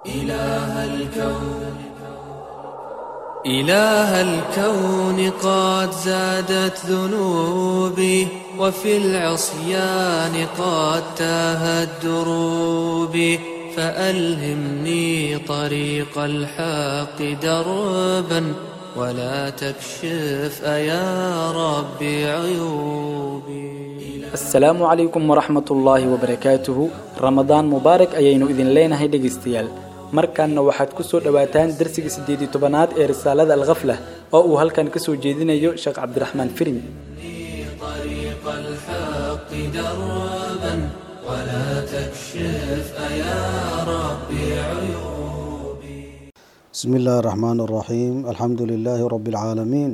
إله الكون إله الكون قد زادت ذنوبي وفي العصيان قد تاهت دروبي فألهمني طريق الحق دربا ولا تكشف أيا ربي عيوبي asalaamu calaykum waraxmat ullaahi wabarakaatuhu ramadaan mubaarak ayaynu idin leenahay dhegaystayaal markanna waxaad ku soo dhowaataan darsiga siddeed iyo tobanaad ee risaalada alkhaflah oo uu halkan ka soo jeedinayo sheekh cabdiraxmaan firim طريق الحق دربا ولا تكشف أيا ربي عيوبي بسم الله الرحمن الرحيم الحمد لله رب العالمين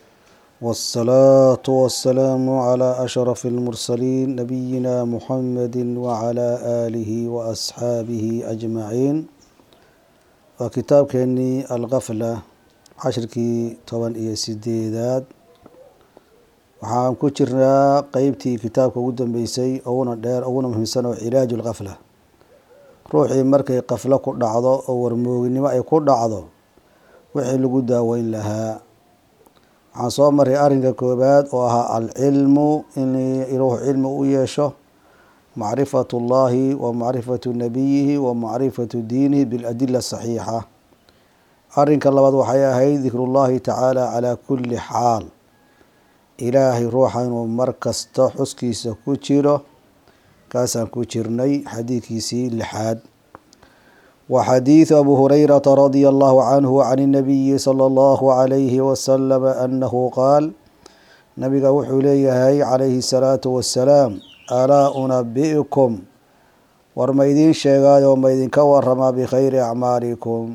والصلاة والسلام على أشرف المرسلين نبينا محمد وعلى آله وأصحابه أجمعين وكتاب كني الغفلة عشركي طبعا إيه سيديداد waxaan ku jirnaa qeybtii kitaabka ugu dambeysay uguna dheer uguna muhiimsan oo cilaaju lkafla ruuxii markay kaflo ku dhacdo oo warmooginimo ay ku dhacdo wixii lagu daaweyn lahaa waxaan soo maray arrinka koobaad oo ahaa alcilmu in ruuxu cilmi u yeesho macrifatu llahi wa macrifatu nabiyihi wa macrifatu diinihi biladila saxiixa arrinka labaad waxay ahayd dikru llahi tacaala calaa kulli xaal ilaahay ruuxa inuu mar kasta xuskiisa ku jiro kaasaan ku jirnay xadiidkiisii lixaad wa xadiidu abu hurayrata radia allahu canhu can inabiyi sala allahu calayhi wasalama annahu qaal nabiga wuxuu leeyahay calayhi salaatu wassalaam alaa unabi'kum war ma idiin sheegaayo ma idinka waramaa bikhayri acmaalikum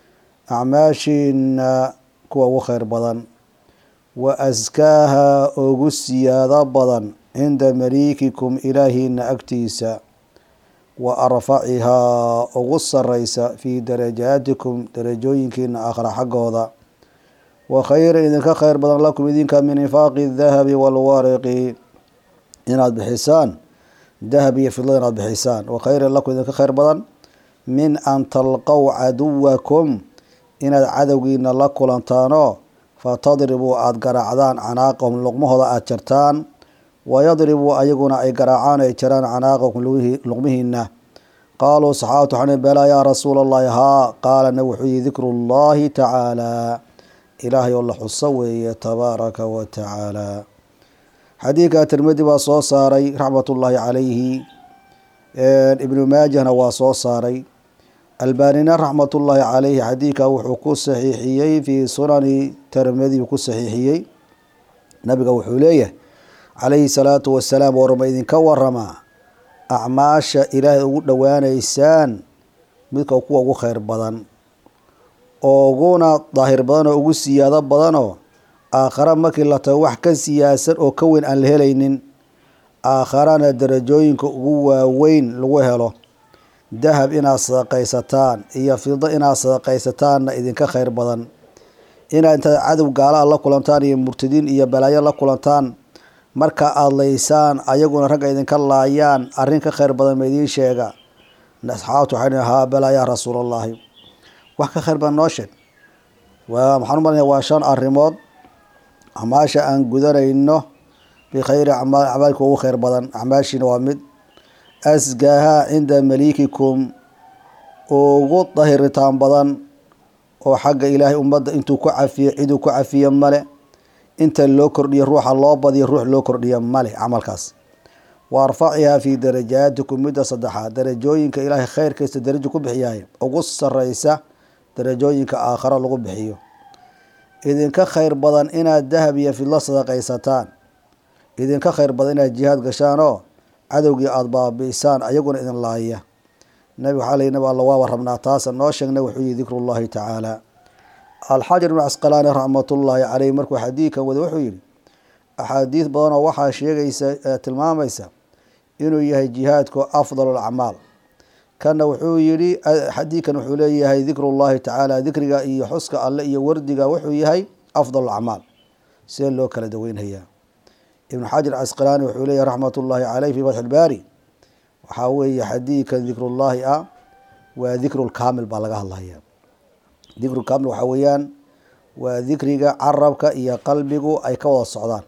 acmaashiina kuwa ugu kheyr badan wa askaaha ugu siyaado badan cinda maliikikum ilaahiina agtiisa wa arfacihaa ugu sareysa fii darajaatikum darajooyinkiina aakhra xaggooda wa khayra idinka kheyr badan lakum idinka min infaaqi dahabi walwariqi inaad bixisaan dahab iyo fidlada inaad bixisaan wa khayran lakum idinka kheyr badan min an talqow caduwakum inaad cadowgiina la kulantaanoo fatadribuu aada garaacdaan canaaqahum luqmahooda aada jartaan wayadribuu ayaguna ay garaacaan ay jaraan canaaqahum luqmihiina qaaluu saxaabatu waxaan balaa yaa rasuula allahi haa qaalana wuxuu yihi dikru llahi tacaala ilaahay oo la xuso weeye tabaaraka wa tacaala xadiidka tirmidi baa soo saaray raxmatullaahi calayhi ibnu maajahna waa soo saaray albaanina raxmatullaahi caleyhi xadiidka wuxuu ku saxiixiyey fii sunani tirmidi ku saxiixiyey nabiga wuxuu leeyahay calayhi salaatu wasalaam warma idinka waramaa acmaasha ilaahay ugu dhowaaneysaan midka kuwa ugu kheyr badan uguna daahir badan oo ugu siyaado badanoo aakhara markii la tago wax ka siyaasan oo ka weyn aan la helaynin aakharana darajooyinka ugu waaweyn lagu helo dahab inaad sadaqaysataan iyo fido inaad sadaqaysataanna idinka kheyr badan inaad intaad cadow gaala la kulantaan iyo murtadiin iyo balaayo la kulantaan marka aada laysaan ayaguna ragga idinka laayaan arrin ka kheyr badan ma idiin sheega asxaabtu waxay haa balaa yaa rasuulallaahi wax ka kheyr badan noo sheeg waa maxaan u malanaya waa shan arrimood acmaasha aan gudanayno bikhayri acmaal acmaalka ugu kheyr badan acmaashiina waa mid asgaaha cinda maliikikum ugu dahiritaan badan oo xagga ilaahay ummadda intuu ku cafiyo ciduu ku cafiyo male inta loo kordhiyo ruuxa loo badiyo ruux loo kordhiyo male camalkaas wa arfacihaa fii darajaatikum midda saddexaad darajooyinka ilaahay kheyrkiisa darajo ku bixiyaay ugu sareysa darajooyinka aakharo lagu bixiyo idinka kheyr badan inaad dahab iyo fidlo sadaqaysataan idinka kheyr badan inaad jihaad gashaan oo cadowgii aada baabi'isaan ayaguna idin laaya nabiga waxaa lay nab alla waaba rabnaa taasa noo sheegna wuxuu yihi dikru llahi tacaala alxajar ibnu casqalaani raxmatullaahi caleyh markuu xadiidkan wada wuxuu yihi axaadiis badanoo waxaa sheegaysa tilmaamaysa inuu yahay jihaadku afdal acmaal kana wuxuu yihi xadiidkan wuxuu leeyahay dikru llahi tacaala dikriga iyo xuska alle iyo wardiga wuxuu yahay afdal acmaal see loo kala daweynhayaa ibn xajar casqalaani wuxuu leeyahy raxmat ullaahi caleyh fi fatxi ilbaari waxaa weeye xadiidkan dikrullaahi ah waa dikrulkaamil baa laga hadlaya dikrulkaamil waxaa weeyaan waa dikriga carabka iyo qalbigu ay ka wada socdaan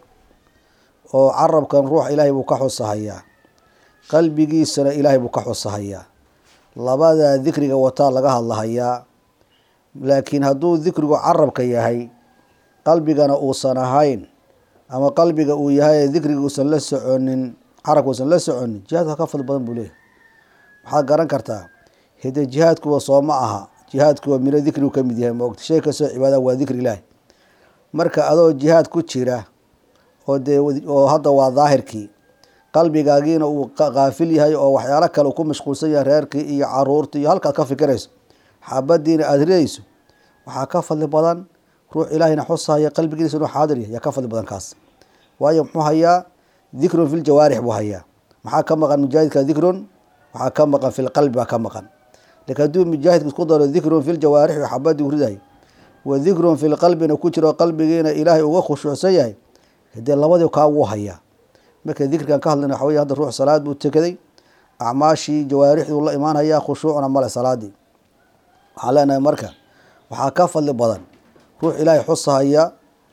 oo carabkan ruux ilaahay buu ka xusahayaa qalbigiisana ilaahay buu ka xusahayaa labadaa dikriga wataa laga hadlahayaa laakiin hadduu dikrigu carabka yahay qalbigana uusan ahayn ama qalbiga uu yahay dikriga uusan la soconin carabka uusan la soconin jihaadka ka fadli badan buu leeyahy waxaad garan kartaa hide jihaadkuwa soo ma aha jihaadkuwa mino dikrigu ka mid yahay maogta shay kastoo cibaada waa dikri ilaahi marka adoo jihaad ku jira oo dee oo hadda waa daahirkii qalbigaagiina uu kaafil yahay oo waxyaalo kale uu ku mashquulsan yahay reerkii iyo caruurtii iyo halkaad ka fikirayso xabadiina aada ridayso waxaa ka fadli badan ruux ilaahina xusahaya qalbigiisa inuu xaadir yahay yaa ka fadli badan kaas waayo muxuu hayaa dikrun fi ljawaarix buu hayaa maxaa ka maqan mujaahidka dikrun waxaa ka maqan fi lqalbi baa ka maqan lakin hadduu mujaahidka isku daro dikrun fi ljawaarix oo xabadii u ridahay wa dikrun fi lqalbina ku jiro qalbigiina ilaahay uga khushuucsan yahay hadee labadii kaa wuu hayaa marka dikrigan ka hadlayna waxa wey hadda ruux salaad buu tukaday acmaashii jawaarixduu la imaanhayaa khushuucna male salaadii waxaan leenahay marka waxaa ka fadli badan ruux ilaahay xusahaya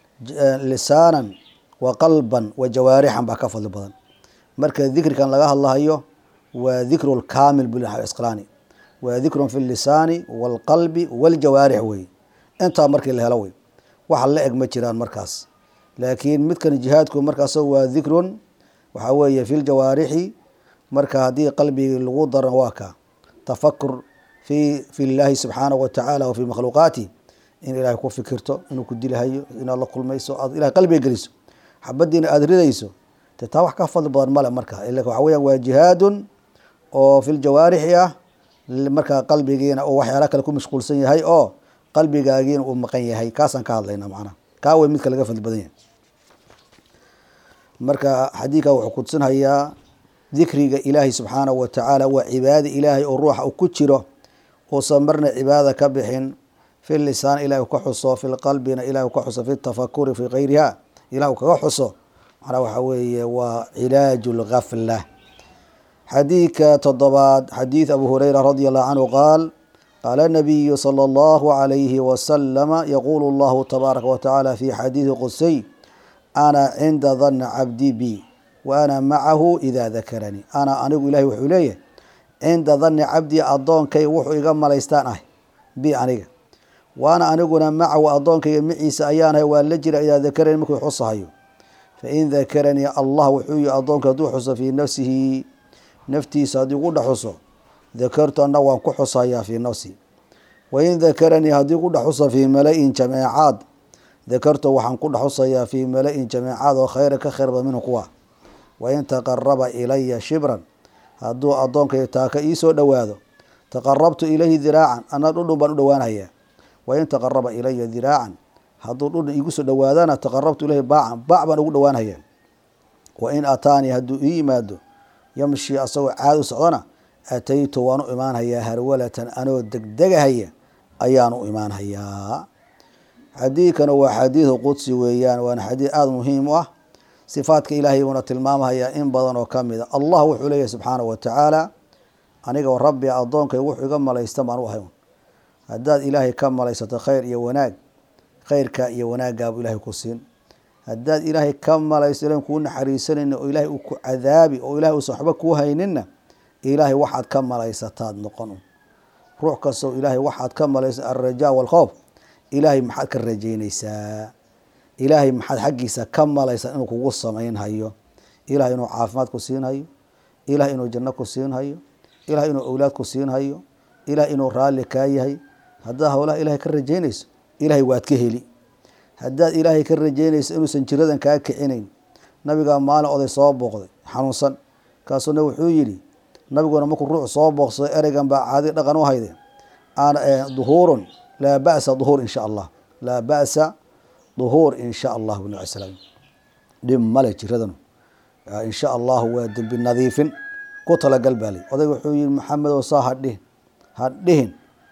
lisaanan wa qalban wa jawaarixan baa ka fadli badan marka dikrigan laga hadlahayo waa dikru lkaamil bulisqlaani waa dikrun fi lisaani walqalbi waljawaarix wey intaa markii la helo wey waxa la eg ma jiraan markaas laakiin midkan jihaadku markaas waa dikrun waxaa weeye fi ljawaarixi marka haddii qalbigii lagu daro waa ka tafakur fi fi llaahi subxaanahu watacaala wa fi makhluuqaati in ilaahay ku fikirto inuu ku dilahayo inaad la kulmayso aad ilahay qalbiga geliso xabadiina aada ridayso de taa wax ka fadli badan male marka ila waxa weyan waa jihaadun oo fi ljawaarixi ah markaa qalbigiina oo waxyaala kale ku mashquulsan yahay oo qalbigaagiina uu maqan yahay kaasaan ka hadlayna macnaha kaa wey midka laga fadli badan yahay marka xadiidka wuxuu kudsinhayaa dikriga ilaahay subxaanahu watacaala waa cibaada ilaahay oo ruuxa u ku jiro uusan marna cibaadada ka bixin fi lisaan ilahi u ka xuso fi lqalbina ilahi u ka xuso fi tafakuri fi gayriha ilah u kaga xuso macnaa waxa weeye waa cilaaju lgafla xadiidka toddobaad xadiid abu hureyra radi allahu canhu qaal qaala nabiyu salى allahu alayhi wasalama yaqulu llahu tabaaraka watacaala fi xadiidi qudsiy ana cinda dana cabdi bi wa ana macahu ida dakaranii ana anigu ilahay wuxuu leeyahay cinda dani cabdi addoonkay wuxuu iga malaystaan ah bi aniga waana aniguna macahu addoonkayga maciisa ayaanahay waa la jira idaa dakaranii markuu xusahayo fain dakaranii allah wuxuu yihi addoonka hadduu xuso fii nafsihi naftiisa haddii ku dhex xuso dakartu anna waan ku xusayaa fii nafsi wain dakaranii haddii ku dhex xuso fii mala-in jameecaad dakartu waxaan ku dhex xusayaa fii mala-in jameecaad oo khayra ka khayr badan minhu kuwa wain taqaraba ilaya shibran hadduu addoonkay taaka iisoo dhowaado taqarabtu ilayhi diraacan ana dhudhun baan u dhowaanhayaa wain taqaraba ilaya diraacan hadduu dhudhun iigu soo dhowaadana taqarabtu ilayhi baacan baac baan ugu dhowaanhayaa wain ataanii hadduu ii yimaado yamshi asagoo caad u socdona ataytu waan u imaanhayaa harwalatan anoo degdegahaya ayaan u imaanhayaa xadiidkana waa xadiidu qudsi weeyaan waana xadiid aada muhiim u ah sifaadka ilaahay buuna tilmaamahayaa in badan oo ka mid a allah wuxuu leeyahay subxaanahu watacaala aniga rabbi addoonkay wuxuu iga malaysta baan u ahay haddaad ilaahay ka malaysato khayr iyo wanaag khayrka iyo wanaaggaabuu ilahay ku siin haddaad ilaahay ka malaysto ilan kuu naxariisanayna oo ilaahay uu ku cadaabi oo ilahay uusan waxba kuu hayninna ilaahay waxaad ka malaysataad noqon ruux kastoo ilaahay waxaad ka malaysa alrajaa walkhoof ilaahay maxaad ka rajaynaysaa ilaahay maxaad xaggiisa ka malaysaa inuu kugu samaynhayo ilahay inuu caafimaad ku siinhayo ilahay inuu janno ku siinhayo ilahay inuu owlaad ku siinhayo ilahay inuu raalli kaa yahay haddaad howlaha ilahay ka rajaynayso ilahay waad ka heli haddaad ilaahay ka rajaynayso inuusan jiradan kaa kicinayn nabigaa maalin oday soo booqday xanuunsan kaasuna wuxuu yidhi nabiguna markuu ruux soo booqsado ereygan baa caadi dhaqan u hayde duhuurun laa ba'sa duhuur insha allah laa ba'sa duhuur insha allah bn slam dhib male jiradanu insha allahu waa dembi nadiifin ku talagal baali odayga wuxuu yihi maxamedow saa hadhihin hadhihin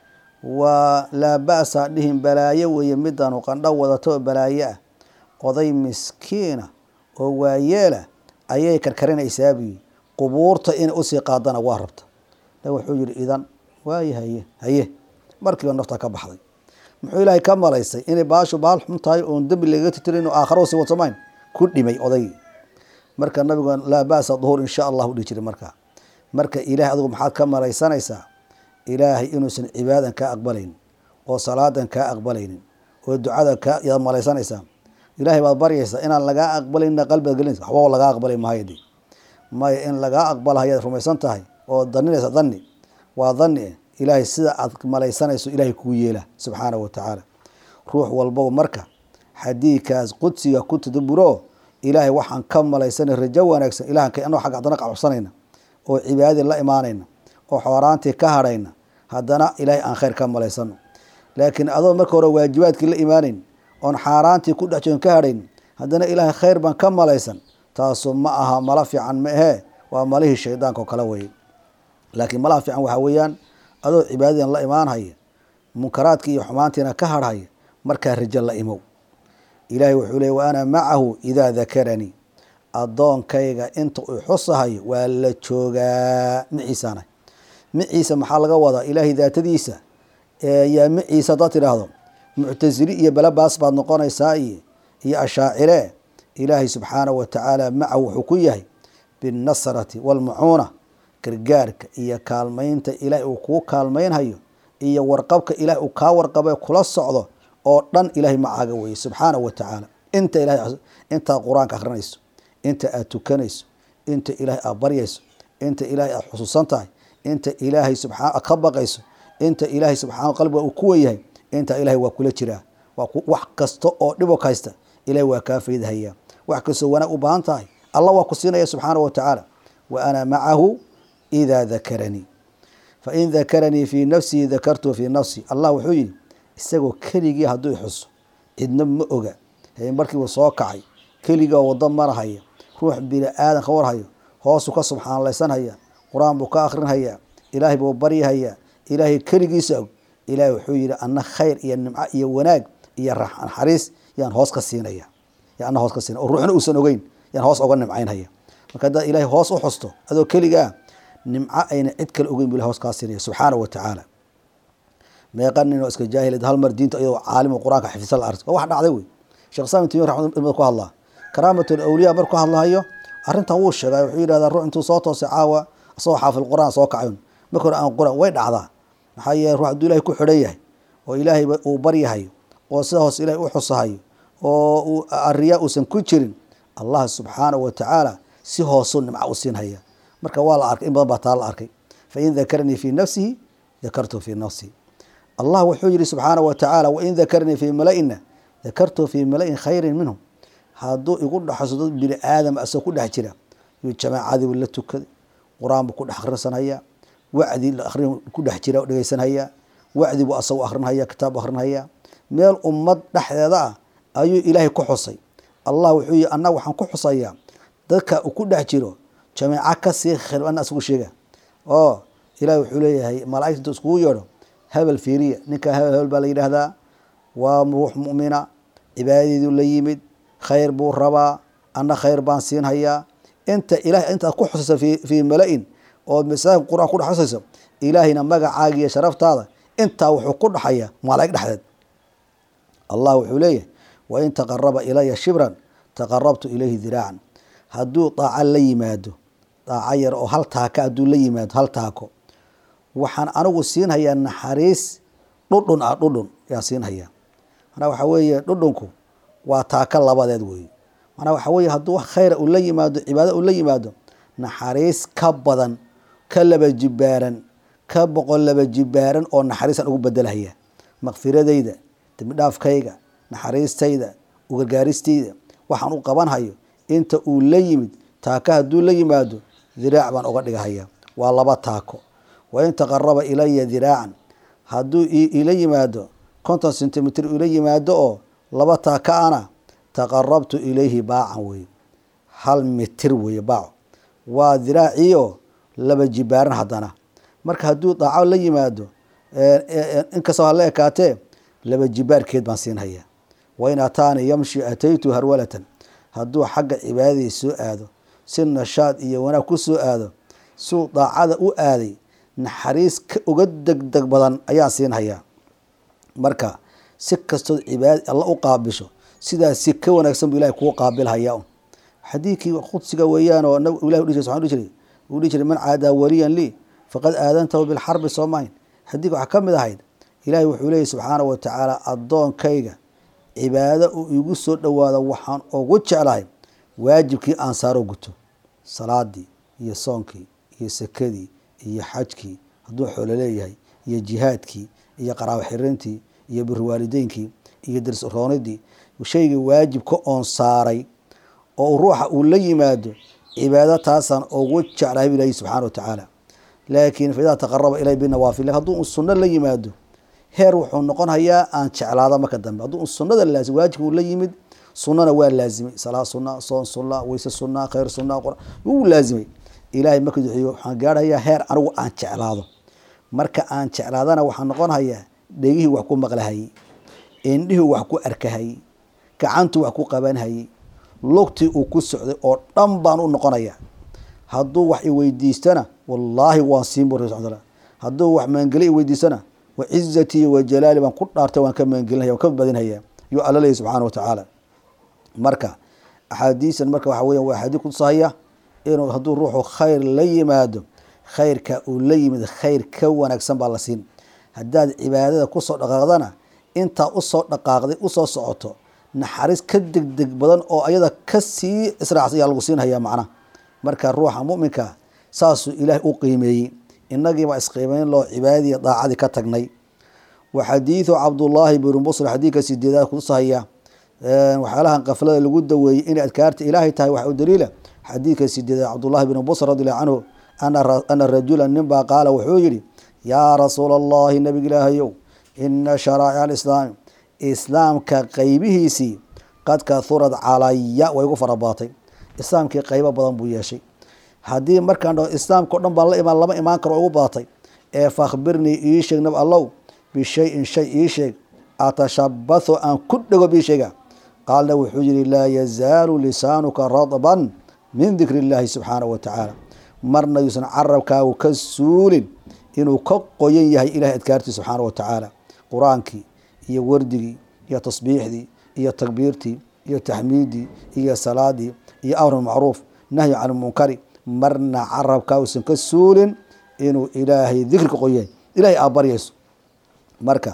waa laa ba'sa hadhihin balaayo weeye midaanu qandho wadato oo balaayo ah oday miskiina oo waayeela ayay karkarinaysaa buyi qubuurta inay usii qaadana waa rabta nabig wuxuu yihi idan waaye haye haye markiiba naftaa ka baxday muxuu ilaahay ka malaysay inay baashu baal xun tahay oon dembi lagaga titirin oo aakharo sii wadsamayn ku dhimay odaygii marka nabigu laa ba'sa duhuur insha allah u dhihi jiray markaa marka ilahay adigu maxaad ka malaysanaysaa ilaahay inuusan cibaadan kaa aqbalaynin oo salaadan kaa aqbalaynin oo ducada kaa yaad malaysanaysaa ilahay baad baryaysaa inaan lagaa aqbalayna qalbigaad gelinaysa waxba lagaa aqbalay maayo de maya in lagaa aqbalahayaad rumaysan tahay oo daninaysa dani waa dani eh ilaahay sida aad malaysanayso ilahay kuu yeela subxaanahu watacaala ruux walbaba marka xadiidkaas qudsiga ku tadaburo ilaahay waxaan ka malaysanay rajo wanaagsan ilahan anoo xagga haddana qabsanayna oo cibaadadii la imaanayna oo xooraantii ka hadhayna haddana ilaahay aan khayr ka malaysano laakiin adoo marka hore waajibaadkii la imaanayn oon xaaraantii ku dhex joogin ka hadhayn haddana ilaahay khayr baan ka malaysan taasu ma aha mala fiican ma ahee waa malihii shaydaanka oo kale weye laakiin malaha fiican waxaa weeyaan adoo cibaadadiina la imaanhaya munkaraadkii iyo xumaantiina ka hadhaya markaa rajo la imow ilaahay wuxuu leey wa ana macahu idaa dakaranii addoonkayga inta uu xusahayo waa la joogaa maciisaana maciisa maxaa laga wadaa ilaahay daatadiisa yaa maciisa haddaad tidhaahdo muctasili iyo balabaas baad noqonaysaa iyo iyo ashaacire ilaahay subxaanahu watacaala macahu wuxuu ku yahay binnasrati waalmacuuna gargaarka iyo kaalmaynta ilaahay uu kuu kaalmaynhayo iyo warqabka ilahay uu kaa warqabe kula socdo oo dhan ilaahay macaaga weye subxaanahu watacaala inta ilahay intaad qur-aanka akrinayso inta aad tukanayso inta ilaahay aad baryayso inta ilaahay aad xusuusan tahay inta ilaahay subaa aad ka baqayso inta ilaahay subxaana qalbiga uu ku wenyahay inta ilahay waa kula jiraa wax kasta oo dhibok haysta ilahay waa kaa faydahaya wax kastoo wanaag u baahan tahay allah waa ku siinaya subxaanahu watacaala wa ana macahu idaa dakaranii fain dakaranii fii nafsihi dakartuu fii nafsi allah wuxuu yihi isagoo keligii hadduu ixuso cidna ma oga markiibu soo kacay keligaa wado marahaya ruux bini aadan ka warhayo hoosuu ka subxaanlaysanhaya qur-aan buu ka akrinhayaa ilaahay buu baryahayaa ilaahay keligiisa og ilaahay wuxuu yihi ana khayr iyo nimco iyo wanaag iyo naxariis yaan hoos ka siinaya ana hoos ka siinaya oo ruuxna uusan ogeyn yaan hoos oga nimcaynhaya marka haddaad ilaahay hoos u xusto adoo keligaa nimco ayna cid kale ogeyn bu ilahay hoos kaa siinaya subxaanahu watacaala meeqa nin oo iska jaahilad hal mar diinta iyadoo caalimo qur-aanka xifisa la ark waa wax dhacday wey sheekh saam timiin raxmad ku hadlaa karaamatul awliya marku ka hadlahayo arrintan wuu sheegay wuxuu yidhahdaa ruux intuu soo toosay caawa isagoo xaafil qur-aan soo kacayn marka hore aan qur-aan way dhacdaa maxaa yeele ruux hadduu ilahay ku xidhan yahay oo ilaahay uu baryahayo oo sida hoos ilahay u xusahayo oo uu ariyaa uusan ku jirin allah subxaanahu watacaala si hoosuu nimco u siinhaya marka waa la arkay in badan baa taa la arkay fain dakaranii fii nafsihi dakartu fii nafsihi allah wuxuu yihi subxaanahu watacaala wain dakaranii fii malaina dakartu fii malain khayrin minhum hadduu igu dhexso dad bini aadam asagoo ku dhex jira yuu jamaacadii la tukaday qur-aan buu ku dhex akhrisanhayaa wacdi akrin ku dhex jira dhegeysanhayaa wacdi buu asagoo akrinhaya kitaab akrinhayaa meel ummad dhexdeeda ah ayuu ilaahay ku xusay allah wuxuu yihi annaga waxaan ku xusayaa dadka uu ku dhex jiro jamaaco kasii khayr ana asagu sheega oo ilahi wuxuu leeyahay malaaigta intuu iskugu yeedho hebel fiiriya ninkaa hebel hebel baa la yidhaahdaa waa ruux mu'mina cibaadadeedu la yimid khayr buu rabaa anna khayr baan siinhayaa inta ilahay intaad ku xusayso fii mala-in oo masaajidka qur-aan ku dhex xusayso ilaahayna magacaaga iyo sharaftaada intaa wuxuu ku dhaxaya malaa'ig dhexdeed allah wuxuu leeyahay wain taqaraba ilaya shibran taqarabtu ilayhi diraacan hadduu daaco la yimaado daaco yar oo hal taaka hadduu la yimaado hal taako waxaan anigu siinhayaa naxariis dhudhun ah dhudhun yaan siinhayaa manaa waxaa weeye dhudhunku waa taaka labadeed weeye manaa waxaa weeye hadduu wax khayra uu la yimaado cibaado uu la yimaado naxariis ka badan ka laba jibaaran ka boqol laba jibaaran oo naxariisaan ugu bedelhaya makfiradayda dembidhaafkayga naxariistayda ugargaaristayda waxaan u qabanhayo inta uu la yimid taaka hadduu la yimaado diraac baan uga dhigahaya waa laba taako wain taqaraba ilaya diraacan hadduu ila yimaado konton centimitr ila yimaado oo laba taaka ana taqarabtu ilayhi baacan weye hal mitir weye baaco waa diraaciio laba jibaaran haddana marka hadduu daaco la yimaado inkastoo hala ekaatee laba jibaarkeed baan siinhaya wain ataanii yamshi ataytu harwalatan hadduu xagga cibaadadii soo aado si nashaad iyo wanaag ku soo aado suu daacada u aaday naxariis ka uga degdeg badan ayaan siinhayaa marka si kastood cibaada alla u qaabisho sidaas si ka wanaagsan buu ilahay kuu qaabilhayaa xadiidkii qudsiga weeyaan oo ilahi udhi jiray dhihi jiray uu dhihi jiray man caadaa waliyan lii faqad aadantahu bilxarbi soomayn xadiidka waxaa ka mid ahayd ilaahay wuxuu leeyahy subxaanahu watacaala addoonkayga cibaado uu igu soo dhowaado waxaan ugu jeclahay waajibkii aan saaro guto salaadii iyo soonkii iyo sakadii iyo xajkii hadduu xoolo leeyahay iyo jihaadkii iyo qaraabo xirintii iyo birwaalideynkii iyo dirs roonidii shaygii waajibka oon saaray oo ruuxa uu la yimaado cibaado taasaan ugu jeclahay bu ilahi subxana wa tacaala laakiin faidaa taqaraba ilay binawaafil hadduu sunno la yimaado heer wuxuu noqon hayaa aan jeclaado marka dambe hadduu sunada laazim waajibka uu la yimid sunana waa laazimay salaa suna soon suna weyse suna khayr suna wuu laazimay ilahay marka duxiyo waxaan gaarhayaa heer anigu aan jeclaado marka aan jeclaadana waxaan noqon hayaa dhegihii wax ku maqlahayey indhihii wax ku arkahayey gacantuu wax ku qabanhayey lugtii uu ku socday oo dhan baan u noqonaya hadduu wax iweydiistana wallaahi waan siin bu rasul hadduu wax maangeli iweydiistana wacizatii wajalaali baan ku dhaartay waan ka maangelinaya waan ka badinhaya yuu alla leeyahy subxaana wa tacaala marka axaadiisan marka waxa weya waa axaadiis kutusahaya inuu hadduu ruuxu khayr la yimaado khayrka uu la yimid khayr ka wanaagsan baa la siin haddaad cibaadada kusoo dhaqaaqdana intaa usoo dhaqaaqday usoo socoto naxariis ka degdeg badan oo ayada kasii israacsan ayaa lagu siinhayaa macnaha marka ruuxa muminka saasuu ilaahay u qiimeeyey inagiibaa isqiimeyn loo cibaadadii daacadii ka tagnay wa xadiidu cabdullaahi bnu busr xadiidka sideedaad kutusahaya waxyaalahan kaflada lagu daweeyey inay adkaarta ilaahay tahay waxa u daliila xadiidka sideedaad cabdullahi bnu busr radiallahu canhu ana rajula ninbaa qaala wuxuu yihi yaa rasuula allahi nabig ilaahayow ina sharaa'ic alislaami islaamka qeybihiisii qad kahurad calaya way igu farabaatay islaamkii qeybo badan buu yeeshay haddii markaan dhaho islaamka o dhan baan la imaan lama imaan karo igu badatay ee fakhbirnii ii sheeg nab allow bishayin shay ii sheeg atashabathu aan ku dhego bii sheega qaalna wuxuu yihi laa yazaalu lisaanuka radban min dikri illaahi subxaanahu wa tacaala marna yuusan carabkaagu ka suulin inuu ka qoyan yahay ilahay adkaartii subxaana wa tacaala qur-aankii iyo wardigii iyo tasbiixdii iyo takbiirtii iyo taxmiidii iyo salaadii iyo amr macruuf nahyi can munkari marna carabkaa uusan ka suulin inuu ilaahay dikri ka qoyan ilahay aa baryayso marka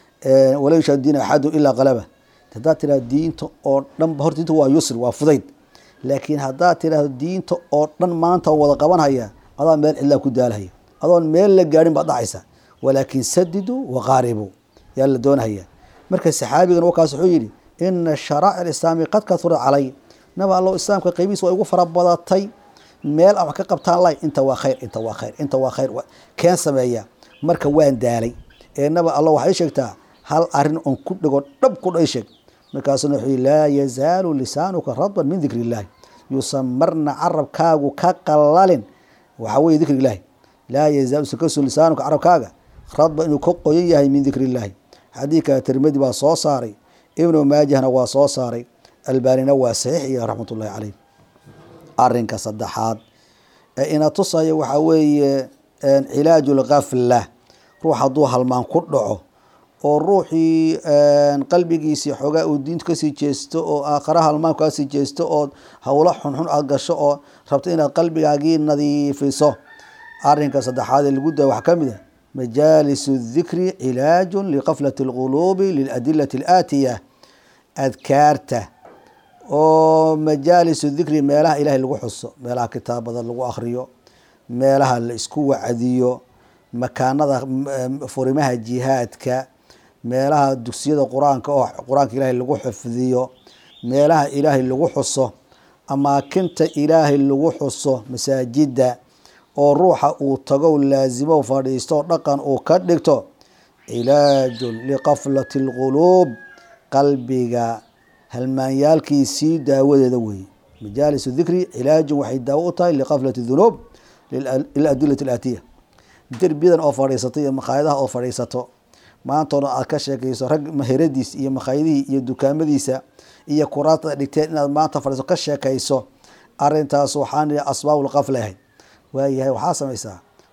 wala yushaad diin axadu ilaa qalaba haddaad tirahdo diinta oo dhan horta diinta waa yusri waa fudayd laakiin haddaad tirahdo diinta oo dhan maanta wada qabanhaya adaa meel cidlaa ku daalhaya adoon meel la gaadhin baad dhacaysa walaakin sadiduu waqaaribuu yaa la doonhaya marka saxaabigan wakaas wuxuu yihi ina sharaa'ic alislaami qad kahurat calay naba allow islaamka qeybihiis waa igu fara badatay meel aan wax ka qabtaan lay inta waa khayr inta waa khayr inta waa khayr keen sameeya marka waan daalay ee naba allo waxay sheegtaa hal arin oon ku dhego dhab ku dha sheeg markaasuna wuxuu yihi laa yazaalu lisaanuka radban min dikri illaahi yuusan marna carabkaagu ka qalalin waxaa weye dikri illaahi laa yazaalu usan kasoo lisaanuka carabkaaga radban inuu ka qoyan yahay min dikri illaahi xadiidka tirmidi baa soo saaray ibnu maajahna waa soo saaray albaanina waa saxiix iyo raxmat ullahi caleyh arinka saddexaad ee ina tusaya waxaa weeye cilaaju lgafla ruux hadduu halmaan ku dhaco oo ruuxii qalbigiisii xoogaa uu diinta kasii jeesto oo aakhara halmaan kasii jeesto oo howlo xunxun aad gasho oo rabto inaad qalbigaagii nadiifiso arinka saddexaad ee lagu daya waxaa ka mid a majaalis dikri cilaaju liqaflati اlquluubi liladilati alaatiya adkaarta oo majaalis dikri meelaha ilahay lagu xuso meelaha kitaabada lagu akriyo meelaha la isku wacdiyo makaanada furimaha jihaadka meelaha dugsiyada qur-aanka oo qur-aanka ilaahay lagu xifdiyo meelaha ilaahay lagu xuso amaakinta ilaahay lagu xuso masaajida oo ruuxa uu tago laasimo fadhiisto dhaqan uu ka dhigto cilaajun liqaflati اlquluub qalbiga halmaanyaalkiisii daawadeeda weeye majaalis dikri cilaajun waxay daawo u tahay liqaflati dunuub liladilati alaatiya derbiyadan oo fadhiisato iyo makhaayadaha oo fadhiisato maantoona aad ka sheekayso rag maheradiis iyo makhaayadihii iyo dukaamadiisa iyo kuraasta dhigteen inaad maanta fadhiiso ka sheekayso arintaas waxaan asbaabulqafla ahayd waayahay waxaa samaysaa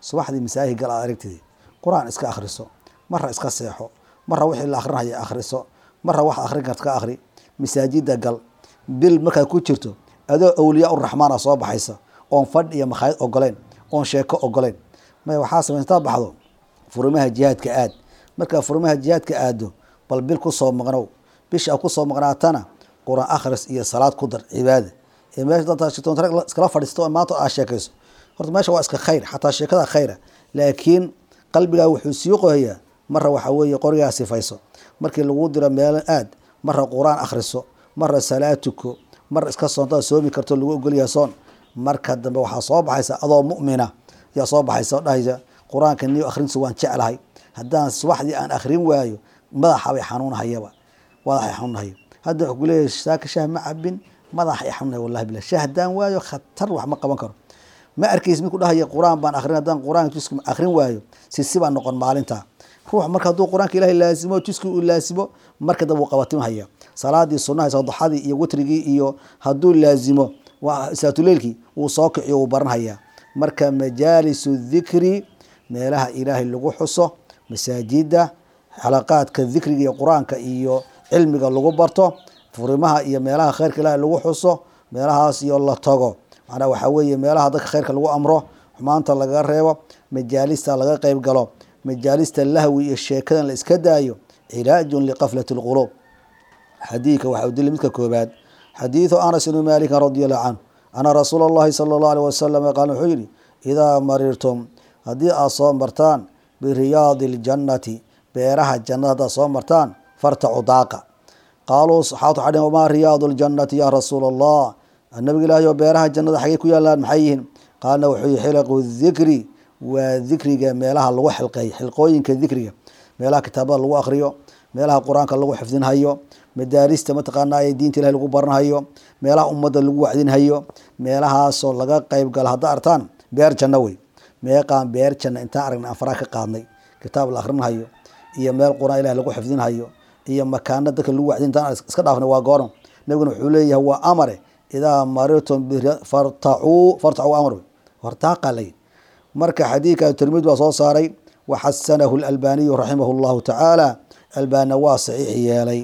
subaxdii masaajid gal aad aragtid qur-aan iska akhriso marra iska seexo marra wixii la akrinaya akhriso marra wax akrin karta ka akhri masaajida gal bil markaad ku jirto adoo awliyaa uraxmaana soo baxaysa oon fadh iyo makhaayad ogoleyn oon sheeko ogoleyn maya waxaa samey intaad baxdo furimaha jihaadka aad markaa furimaha jihaadka aado bal bil kusoo maqnow bisha aad kusoo maqnaatana qur-aan akhris iyo salaad ku dar cibaada ee meesha dantaa shitoon rag iskala fadhiisto oo maanta aad sheekayso horta meesha waa iska khayr xataa sheekada khayra laakiin qalbigaa wuxuu sii qohayaa marra waxaa weeye qorigaa sifayso markii lagu diro meelo aad marra qur-aan akhriso marra salaad tuko marra iska soontaad soomi karto lagu ogolyaha soon marka dambe waxaa soo baxaysa adoo mu'mina ayaa soo baxaysa oo dhahaysa qur-aanka niyo akhrintiisa waan jeclahay haddaan subaxdii aan akhrin waayo madaxa bay xanuunhayaba madaxay xanuunhaya hadda wuxuu kuleeyahay saaka shah ma cabin madaxay xanuunhaya wallahi billah shah haddaan waayo khatar wax ma qaban karo ma arkaysa mid ku dhahaya qur-aan baan akhrin haddaan qur-aanka jiska akhrin waayo sisi baa noqon maalinta ruux marka hadduu qur-aanka ilahay laasimo jiski uu laasimo marka dambe wuu qabatimhaya salaadii sunaha sadaxadii iyo witrigii iyo hadduu laasimo saatuleylkii wuu soo kiciyo wuu baranhayaa marka majaalisu dikri meelaha ilaahay lagu xuso masaajida xalaqaadka dikriga iyo qur-aanka iyo cilmiga lagu barto furimaha iyo meelaha khayrka ilaahay lagu xuso meelahaas iyo la tago macnaa waxaa weeye meelaha dadka khayrka lagu amro xumaanta laga reebo majaalista laga qeyb galo majaalista lahwi iyo sheekadan la iska daayo cilaajun liqaflati lquluub xadiidka waxaa udili midka koobaad xadiidu anas ibni maalikin radi allahu canhu ana rasuula allahi sala allahu aleh wasalam qaal wuxuu yihi idaa marirtum haddii aad soo martaan biriyaadi ljannati beeraha jannada haddaad soo martaan fartacu daaqa qaaluu saxaabtu waxay dhhen wamaa riyaadu ljannati yaa rasuula allah nabiga ilaahay oo beeraha jannada xaggey ku yaalaan maxay yihiin qaalna wuxuu yihi xilaqu dikri waa dikriga meelaha lagu xilqeeyo xilqooyinka dikriga meelaha kitaabada lagu akriyo meelaha qur-aanka lagu xifdinhayo madaarista mataqaana ee diinta ilahi lagu baranhayo meelaha ummadda lagu wacdinhayo meelahaasoo laga qeyb galo hadda artaan beer janno wey meeqaan beer janno intaan aragna aan faraha ka qaadnay kitaab la akrinhayo iyo meel qur-aan ilahi lagu xifdinhayo iyo makaano dadka lagu wacdin intaan iska dhaafnay waa gooran nabiguna wuxuu leeyahay waa amare idaa marirtum fartacuu fartacuu amar hortaaqa lay marka xadiidka tirmid baa soo saaray waxasanahu lalbaniyu raximah llahu tacaala albaanina waa saxiix yeelay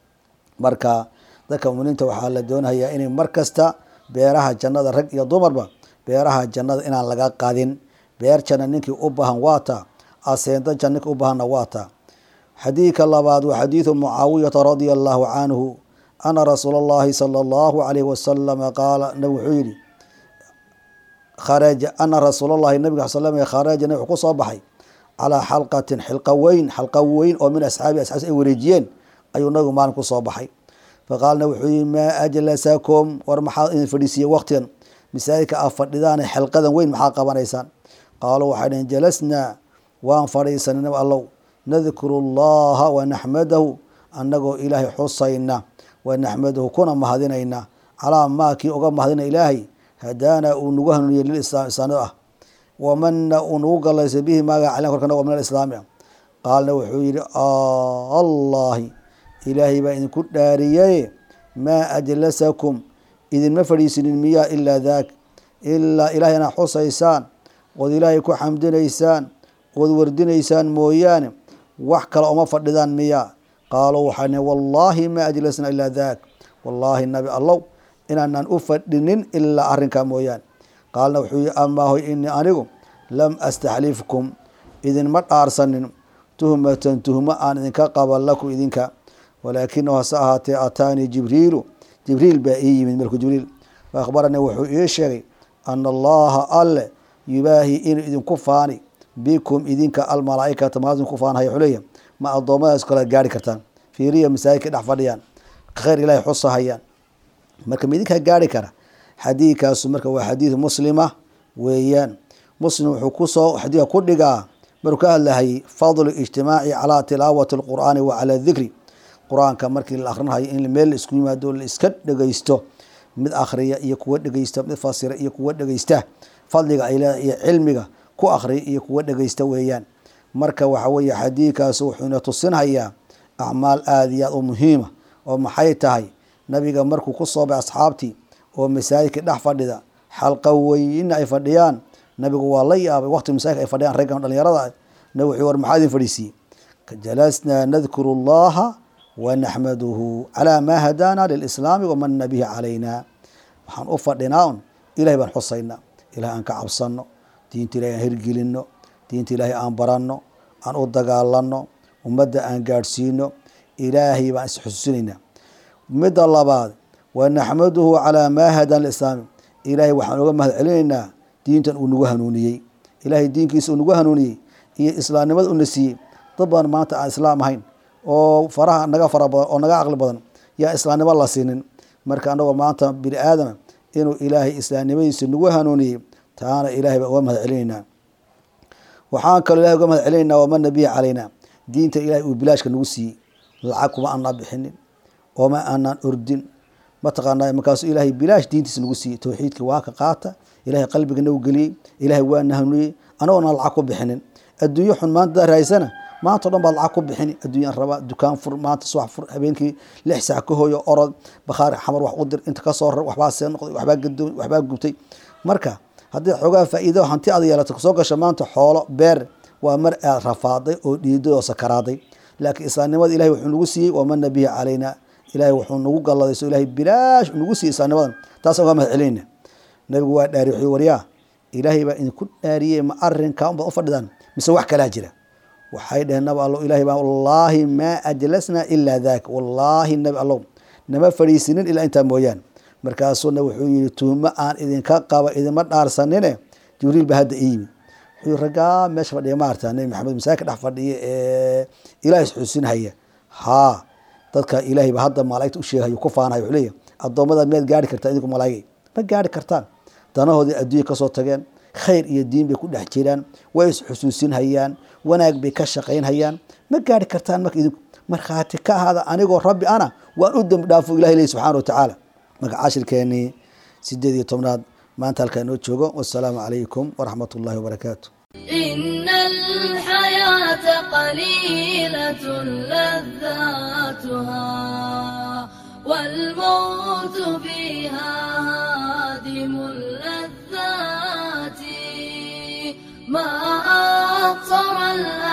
marka dadka muminiinta waxaa la doonayaa inay mar kasta beeraha jannada rag iyo dumarba beeraha jannada inaan laga qadin beer janna ninkii u baahan waata aseento jan ninkii u baahanna waata xadiidka labaad waa xadiidu mucaawiyata radia allahu canhu ana rasuula allahi sala allahu alayhi wasalama qaala nabig wuxuu yihi kharaja ana rasuul allahi nabig sal slam kharaja nabig wuxuu kusoo baxay calaa xalqatin xilqa weyn xalqa weyn oo min asxaabi asxaabs ay wareejiyeen ayuu nabigu maalin kusoo baxay faqaalna wuxuu yihi maa ajlasakum war maxaa idin fadhiisiiyey waqtigan masaajidka aad fadhidaan xilqadan weyn maxaa qabanaysaan qaaluu waxay dhaheen jalasnaa waan fadhiisanay nab allow nadkuru llaha wanaxmadahu annagoo ilaahay xusayna wanaxmadahu kuna mahadinayna calaa maa kii uga mahadina ilaahay hadaana uu nagu hanuuniyey lilislaam islaamnida ah wamana uu nagu gallaysay bihi maaga calen korkana waa min alislaami ah qaalna wuxuu yihi allahi ilaahay baa idinku dhaariyaye maa ajlasakum idinma fadhiisinin miyaa ilaa daak ilaa ilahay inaad xusaysaan ood ilaahay ku xamdinaysaan ood wardinaysaan mooyaane wax kale uma fadhidaan miyaa qaaluu waxaa nihi wallaahi maa ajlasna ilaa daak wallaahi nabi allow inaanaan u fadhinin ilaa arrinkaa mooyaane qaalna wuxuu yihi amaa hoy inii anigu lam astaxlifkum idinma dhaarsanin tuhmatan tuhmo aan idinka qaban lakum idinka walaakinahu hase ahaatee ataanii jibriilu jibriil baa ii yimid malku jibriil fa akhbaranii wuxuu ii sheegay ana allaha alle yubaahi inuu idinku faani bikum idinka almalaaikata maas idinku faanhaya xuleya ma addoommadaas kale gaari kartaan fiiriya masaajidka dhex fadhiyaan khayr ilahay xusahayaan marka ma idinkaa gaari kara xadiidkaasu marka waa xadiid muslima weeyaan muslim wuxuu kusoo xadiidka ku dhigaa markuu ka hadlahayay fadlu ijtimaaci calaa tilaawati alqur'aani wa calaa dikri qur-aanka markii la akrinhayo in meel la isku yimaado la iska dhegeysto mid akhriya iyo kuwa dhegeysta mid fasira iyo kuwa dhegeysta fadliga ay leedahay iyo cilmiga ku akhriya iyo kuwa dhegeysta weeyaan marka waxa weeye xadiidkaas wuxuuna tusinhayaa acmaal aada iyo aad u muhiima oo maxay tahay nabiga markuu ku soobay asxaabtii oo masaajidka dhex fadhida xalqa weyna ay fadhiyaan nabigu waa la yaabay waqti masaajidka ay fadhiyaan raggan dhalinyarada nabigu wuxuu war maxaa idin fadhiisiiyey jalasnaa nadkuru allaha wanaxmaduhu calaa maa hadaana lilislaami wamana bihi calayna waxaan u fadhinaa un ilahay baan xusaynaa ilahay aan ka cabsano diinta ilahay aan hirgelino diinta ilaahay aan baranno aan u dagaalano ummadda aan gaadhsiino ilaahay baan isxusuusinaynaa midda labaad wanaxmaduhu calaa maa hadana lislaami ilaahay waxaan uga mahad celinaynaa diintan uu nagu hanuuniyey ilaahay diinkiisa uu nagu hanuuniyey iyo islaamnimada una siiyey dad badan maanta aan islaam ahayn oo faraha naga fara badan oo naga caqli badan yaa islaamnimo la siinin marka anagoo maanta bini aadama inuu ilaahay islaamnimadiisa nagu hanuuniyey taana ilahay baan uga mahad celinaynaa waxaan kaloo ilahay uga mahad celinaynaa wamana bihi calayna diinta ilahay uu bilaashka nagu siiyey lacag kuma aanaa bixinin ooma aanaan ordin mataqaanaa markaasu ilaahay bilaash diintiisa nagu siiyey towxiidkii waa ka qaata ilahay qalbiga nagu geliyey ilahay waana hanuuniyey anagoona lacag ku bixinin adduunyo xun maanta daa raaysana maanta o dhan baad lacag ku bixini adduunyaan rabaa dukaan fur maanta subax fur habeenkii lix saac ka hooyo orod bakhaari xamar wax u dir inta kasoo rar waxbaa see noqday waxbaa gadoon waxbaa gubtay marka haddii xoogaa faa'iido hanti aad yeelato kasoo gasho maanta xoolo beer waa mar aad rafaaday oo dhiiday oo sakaraaday laakiin islaamnimada ilahay wuxuu nagu siiyey wamana bihi calayna ilahay wuxuu nagu galladay so ilahay bilaash nagu siiyey islaamnimadan taasaan uga mahad celinayna nabigu waa dhaari wuxuu waryaa ilaahay baa idinku dhaariyey ma arrinkaa unbaad u fadhidaan mise wax kalaa jira waxay dheheen nabi allow ilahay baa wallaahi maa ajlasnaa ilaa daak wallaahi nabi allow nama fadhiisinin ilaa intaa mooyaan markaasuuna wuxuu yihi tuhmo aan idinka qaba idinma dhaarsanine jibriil baa hadda ii yimid wuxuu raggaa meesha fadhiya maarta nabi maxamed masaajidka dhex fadhiya ee ilaah isxuusinhaya haa dadka ilaahay ba hadda malaa'igta u sheegayo ku faanayo wuxuu leeyahy addoommada miyaad gaari kartaa idinku malaa'igay ma gaari kartaan danahoodii adduunya kasoo tageen khayr iyo diin bay ku dhex jiraan way isxusuusinhayaan wanaag bay ka shaqaynhayaan ma gaari kartaan marka idinku markhaati ka ahaada anigoo rabbi ana waan u dembi dhaafo ilahay leeyahy subxaana wa tacaala marka cashirkeenii sideed iyo tobnaad maanta halkaa inoo joogo wassalaamu calaykum waraxmat ullahi wabarakaatu إن الحياة قليلة لذاتها والموت فيها هادم اللذات ما أقصر الأمل